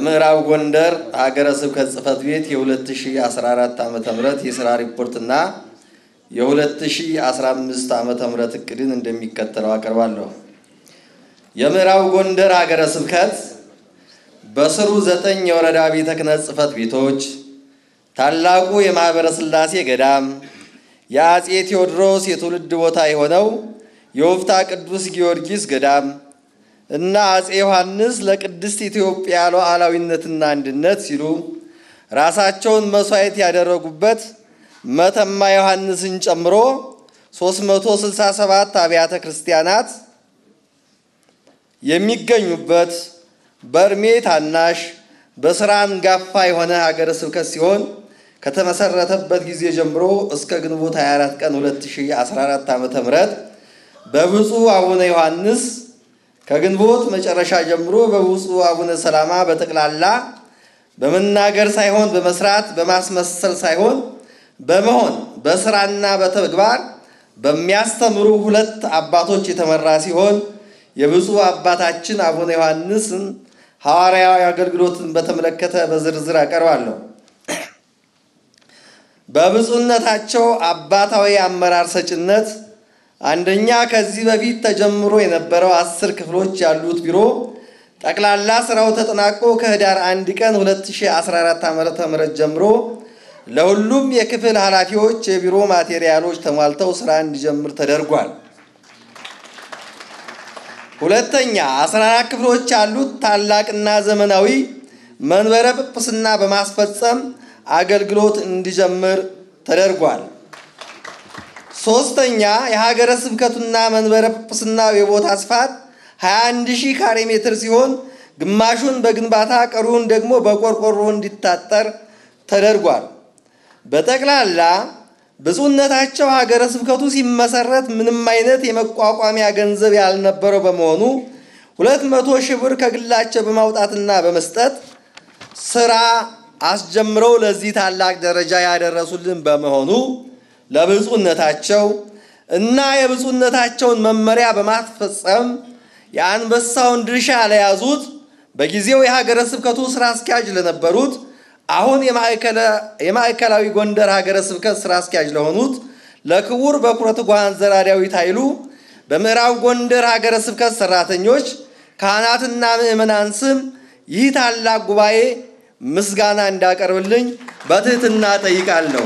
የምዕራብ ጎንደር ሀገረ ስብከት ጽሕፈት ቤት የ2014 ዓ ም የስራ ሪፖርትና የ2015 ዓ ም እቅድን እንደሚከተለው አቀርባለሁ። የምዕራብ ጎንደር ሀገረ ስብከት በስሩ ዘጠኝ የወረዳ ቤተ ክህነት ጽሕፈት ቤቶች፣ ታላቁ የማኅበረ ሥላሴ ገዳም፣ የአፄ ቴዎድሮስ የትውልድ ቦታ የሆነው የወፍታ ቅዱስ ጊዮርጊስ ገዳም እና አፄ ዮሐንስ ለቅድስት ኢትዮጵያ ሉዓላዊነትና አንድነት ሲሉ ራሳቸውን መስዋዕት ያደረጉበት መተማ ዮሐንስን ጨምሮ 367 አብያተ ክርስቲያናት የሚገኙበት በእድሜ ታናሽ በስራ አንጋፋ የሆነ ሀገረ ስብከት ሲሆን ከተመሰረተበት ጊዜ ጀምሮ እስከ ግንቦት 24 ቀን 2014 ዓ.ም በብፁዕ አቡነ ዮሐንስ ከግንቦት መጨረሻ ጀምሮ በብፁዕ አቡነ ሰላማ በጠቅላላ በመናገር ሳይሆን በመስራት በማስመሰል ሳይሆን በመሆን በስራና በተግባር በሚያስተምሩ ሁለት አባቶች የተመራ ሲሆን የብፁዕ አባታችን አቡነ ዮሐንስን ሐዋርያዊ አገልግሎትን በተመለከተ በዝርዝር አቀርባለሁ። በብፁዕነታቸው አባታዊ አመራር ሰጭነት አንደኛ ከዚህ በፊት ተጀምሮ የነበረው አስር ክፍሎች ያሉት ቢሮ ጠቅላላ ስራው ተጠናቆ ከህዳር አንድ ቀን 2014 ዓ.ም ጀምሮ ለሁሉም የክፍል ኃላፊዎች የቢሮ ማቴሪያሎች ተሟልተው ስራ እንዲጀምር ተደርጓል። ሁለተኛ 14 ክፍሎች ያሉት ታላቅና ዘመናዊ መንበረ ጵጵስና በማስፈጸም አገልግሎት እንዲጀምር ተደርጓል። ሶስተኛ የሀገረ ስብከቱና መንበረ ጵጵስና የቦታ ስፋት 21 ሺህ ካሬ ሜትር ሲሆን ግማሹን በግንባታ ቀሩን ደግሞ በቆርቆሮ እንዲታጠር ተደርጓል። በጠቅላላ ብፁዕነታቸው ሀገረ ስብከቱ ሲመሰረት ምንም አይነት የመቋቋሚያ ገንዘብ ያልነበረው በመሆኑ ሁለት መቶ ሺህ ብር ከግላቸው በማውጣትና በመስጠት ስራ አስጀምረው ለዚህ ታላቅ ደረጃ ያደረሱልን በመሆኑ ለብፁዕነታቸው እና የብፁዕነታቸውን መመሪያ በማስፈጸም የአንበሳውን ድርሻ ለያዙት በጊዜው የሀገረ ስብከቱ ስራ አስኪያጅ ለነበሩት አሁን የማዕከላዊ ጎንደር ሀገረ ስብከት ስራ አስኪያጅ ለሆኑት ለክቡር በኩረ ትጉሃን ዘርዓ ዳዊት ኃይሉ በምዕራብ ጎንደር ሀገረ ስብከት ሰራተኞች፣ ካህናትና ምዕመናን ስም ይህ ታላቅ ጉባኤ ምስጋና እንዳቀርብልኝ በትህትና ጠይቃለሁ።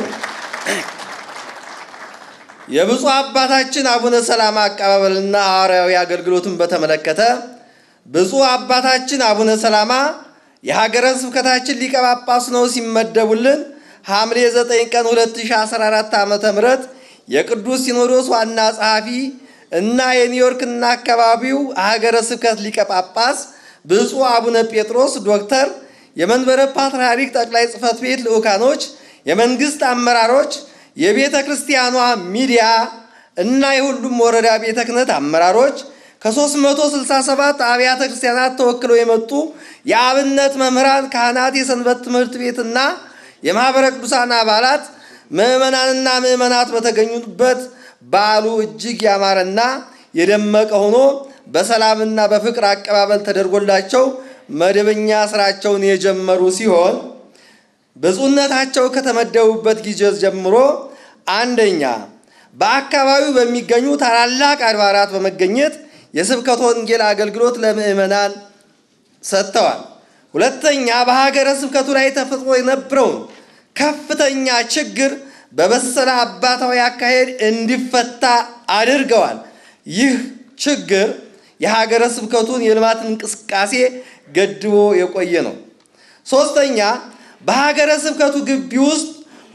የብፁዕ አባታችን አቡነ ሰላማ አቀባበልና ሐዋርያዊ አገልግሎትን በተመለከተ ብፁዕ አባታችን አቡነ ሰላማ የሀገረ ስብከታችን ሊቀ ጳጳስ ነው ሲመደቡልን ሐምሌ 9 ቀን 2014 ዓ ም የቅዱስ ሲኖዶስ ዋና ጸሐፊ እና የኒውዮርክና አካባቢው ሀገረ ስብከት ሊቀ ጳጳስ ብፁዕ አቡነ ጴጥሮስ ዶክተር፣ የመንበረ ፓትርያርክ ጠቅላይ ጽሕፈት ቤት ልዑካኖች፣ የመንግስት አመራሮች፣ የቤተ ክርስቲያኗ ሚዲያ እና የሁሉም ወረዳ ቤተ ክህነት አመራሮች ከ367 አብያተ ክርስቲያናት ተወክለው የመጡ የአብነት መምህራን፣ ካህናት፣ የሰንበት ትምህርት ቤትና የማኅበረ ቅዱሳን አባላት ምዕመናንና ምዕመናት በተገኙበት በዓሉ እጅግ ያማረና የደመቀ ሆኖ በሰላምና በፍቅር አቀባበል ተደርጎላቸው መደበኛ ስራቸውን የጀመሩ ሲሆን ብፁዕነታቸው ከተመደቡበት ጊዜ ጀምሮ አንደኛ በአካባቢው በሚገኙ ታላላቅ አድባራት በመገኘት የስብከተ ወንጌል አገልግሎት ለምዕመናን ሰጥተዋል። ሁለተኛ በሀገረ ስብከቱ ላይ ተፈጥሮ የነበረውን ከፍተኛ ችግር በበሰለ አባታዊ አካሄድ እንዲፈታ አድርገዋል። ይህ ችግር የሀገረ ስብከቱን የልማት እንቅስቃሴ ገድቦ የቆየ ነው። ሶስተኛ በሀገረ ስብከቱ ግቢ ውስጥ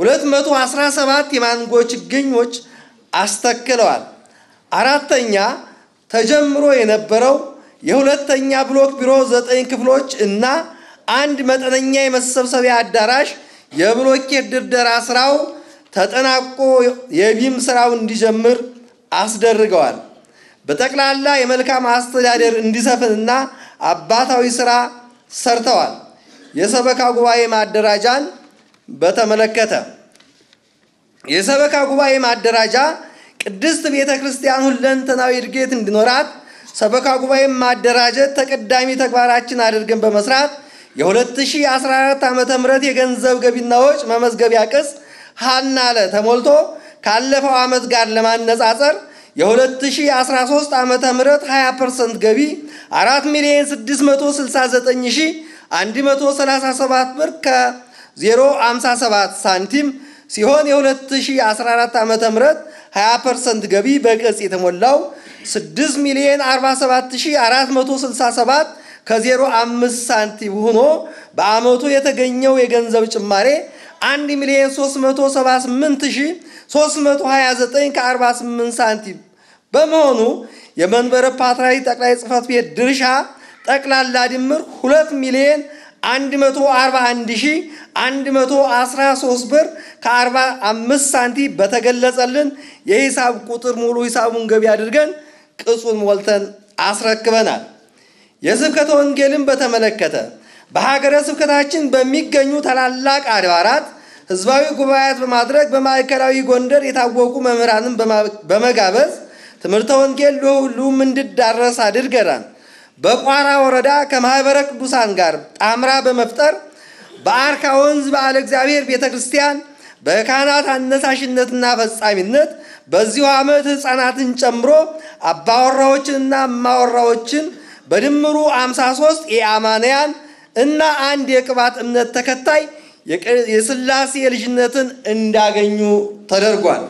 217 የማንጎ ችግኞች አስተክለዋል። አራተኛ ተጀምሮ የነበረው የሁለተኛ ብሎክ ቢሮ ዘጠኝ ክፍሎች እና አንድ መጠነኛ የመሰብሰቢያ አዳራሽ የብሎኬት ድርደራ ስራው ተጠናቆ የቢም ስራው እንዲጀምር አስደርገዋል። በጠቅላላ የመልካም አስተዳደር እንዲሰፍንና አባታዊ ስራ ሰርተዋል። የሰበካ ጉባኤ ማደራጃን በተመለከተ የሰበካ ጉባኤ ማደራጃ ቅድስት ቤተ ክርስቲያን ሁለንተናዊ እድገት እንዲኖራት ሰበካ ጉባኤ ማደራጀት ተቀዳሚ ተግባራችን አድርገን በመስራት የ2014 ዓ ም የገንዘብ ገቢና ወጭ መመዝገቢያ ቅጽ ሀና ለ ተሞልቶ ካለፈው ዓመት ጋር ለማነጻጸር የ2013 ዓ ም 20 ፐርሰንት ገቢ 4 ሚሊዮን 669137 ብር ከ057 ሳንቲም ሲሆን የ2014 ዓ ም 20 ፐርሰንት ገቢ በቅጽ የተሞላው 6 ሚሊዮን 47467 ከ05 ሳንቲም ሆኖ በዓመቱ የተገኘው የገንዘብ ጭማሬ 1 ሚሊዮን 378329 ከ48 ሳንቲም በመሆኑ የመንበረ ፓትርያርክ ጠቅላይ ጽሕፈት ቤት ድርሻ ጠቅላላ ድምር 2 ሚሊዮን 141113 ብር ከ45 ሳንቲም በተገለጸልን የሂሳብ ቁጥር ሙሉ ሂሳቡን ገቢ አድርገን ቅጹን ሞልተን አስረክበናል። የስብከተ ወንጌልን በተመለከተ በሀገረ ስብከታችን በሚገኙ ታላላቅ አድባራት ህዝባዊ ጉባኤያት በማድረግ በማዕከላዊ ጎንደር የታወቁ መምህራንን በመጋበዝ ትምህርተ ወንጌል ለሁሉም እንዲዳረስ አድርገናል። በቋራ ወረዳ ከማኅበረ ቅዱሳን ጋር ጣምራ በመፍጠር በአርካ ወንዝ በዓለ እግዚአብሔር ቤተ ክርስቲያን በካህናት አነሳሽነትና ፈጻሚነት በዚሁ ዓመት ሕፃናትን ጨምሮ አባወራዎችንና እማወራዎችን በድምሩ 53 የአማንያን እና አንድ የቅባት እምነት ተከታይ የሥላሴ ልጅነትን እንዳገኙ ተደርጓል።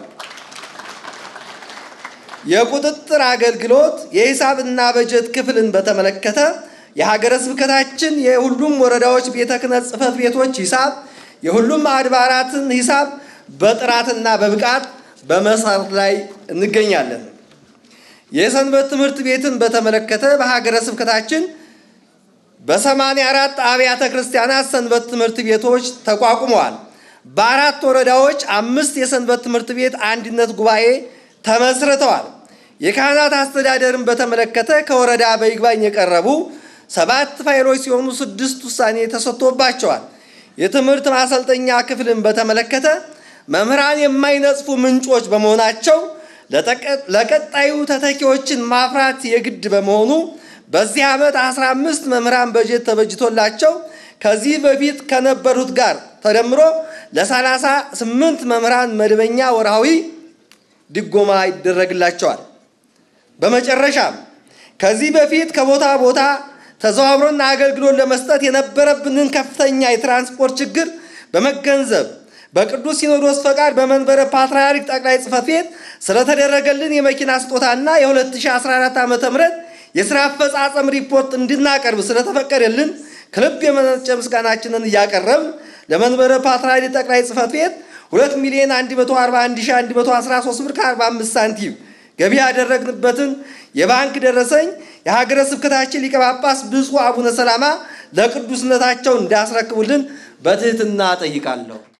የቁጥጥር አገልግሎት የሂሳብና በጀት ክፍልን በተመለከተ የሀገረ ስብከታችን የሁሉም ወረዳዎች ቤተ ክህነት ጽሕፈት ቤቶች ሂሳብ የሁሉም አድባራትን ሂሳብ በጥራትና በብቃት በመስራት ላይ እንገኛለን። የሰንበት ትምህርት ቤትን በተመለከተ በሀገረ ስብከታችን በሰማንያ አራት አብያተ ክርስቲያናት ሰንበት ትምህርት ቤቶች ተቋቁመዋል። በአራት ወረዳዎች አምስት የሰንበት ትምህርት ቤት አንድነት ጉባኤ ተመስርተዋል። የካህናት አስተዳደርን በተመለከተ ከወረዳ በይግባኝ የቀረቡ ሰባት ፋይሎች ሲሆኑ ስድስት ውሳኔ ተሰጥቶባቸዋል። የትምህርት ማሰልጠኛ ክፍልን በተመለከተ መምህራን የማይነጽፉ ምንጮች በመሆናቸው ለቀጣዩ ተተኪዎችን ማፍራት የግድ በመሆኑ በዚህ ዓመት 15 መምህራን በጀት ተበጅቶላቸው ከዚህ በፊት ከነበሩት ጋር ተደምሮ ለ38 መምህራን መደበኛ ወርሃዊ ድጎማ ይደረግላቸዋል። በመጨረሻም ከዚህ በፊት ከቦታ ቦታ ተዘዋውሮና አገልግሎት ለመስጠት የነበረብንን ከፍተኛ የትራንስፖርት ችግር በመገንዘብ በቅዱስ ሲኖዶስ ፈቃድ በመንበረ ፓትርያርክ ጠቅላይ ጽሕፈት ቤት ስለተደረገልን የመኪና ስጦታና የ2014 ዓ ም የሥራ አፈጻጸም ሪፖርት እንድናቀርብ ስለተፈቀደልን ከልብ የመነጨ ምስጋናችንን እያቀረብን ለመንበረ ፓትርያርክ ጠቅላይ ጽሕፈት ቤት 2 ሚሊዮን 141113 ብር ከ45 ሳንቲም ገቢ ያደረግንበትን የባንክ ደረሰኝ የሀገረ ስብከታችን ሊቀ ጳጳስ ብፁዕ አቡነ ሰላማ ለቅዱስነታቸው እንዲያስረክቡልን በትህትና ጠይቃለሁ።